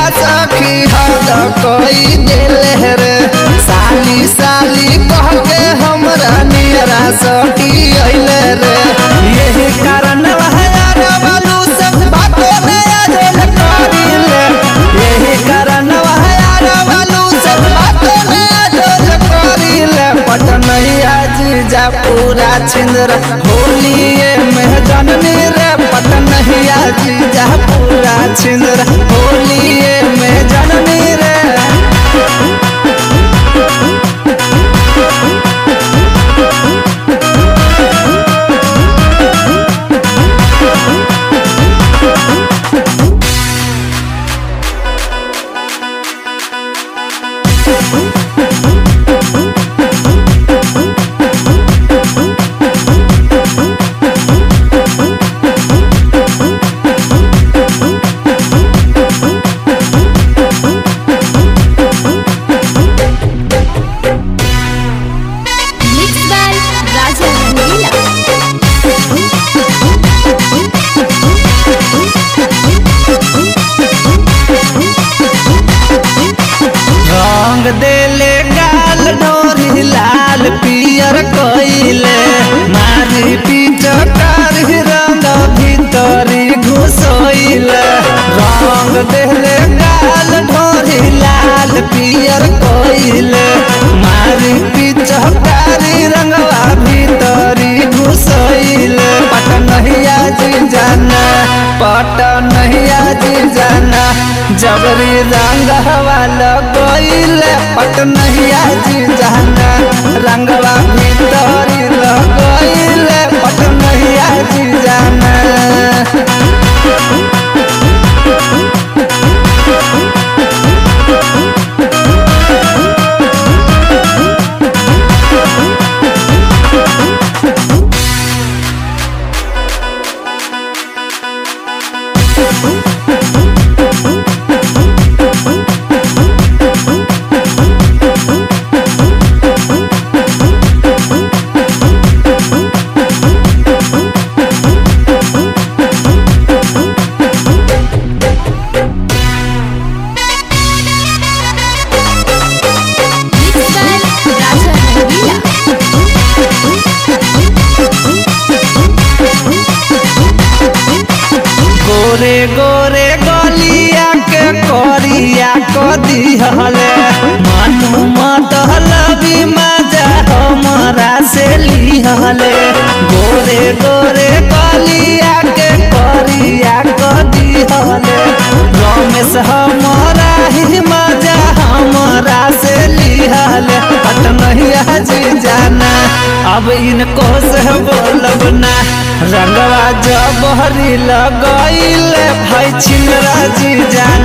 सखी हद कोई दिले रे साली साली कह के हमरा नियरा सखी अइले रे यही कारण यार बालू सब बातों में अजल करिले यही कारण यार बालू सब बातों में अजल करिले पटनैया जीजा पूरा छिंदर होलिए में जननी रे पटनैया जीजा पूरा छिंदर होलिए में जननी रे Mixed by Raja Rangila. रंग देले गाल डोरी लाल पियर कइले मारी पिचकार रंग भीतरी घुसोइले रंग देले गाल डोरी लाल पियर कइले मारी पिचकारी रंगवा भीतरी घुसोइले पटनहिया जी जाना पटनहिया जी जाना जबरी रंग हवा लगइले पटनहिया जी जाना रंगवा भीतरी लगइले पटनहिया जी जाना Mixed by Raja Rangila. गोरे गोरे गलिया के कोरिया को दिहले मनु मतलबी मजा हमरा से लिहले गोरे गोरे गलिया के कोरिया को दिहले रमेश हमरा ही मजा हमरा से लिहले पटनहिया जी जाना अब इनको से बोलब ना रंगवा जब हरी लगइले भाई छिनरा जी जाना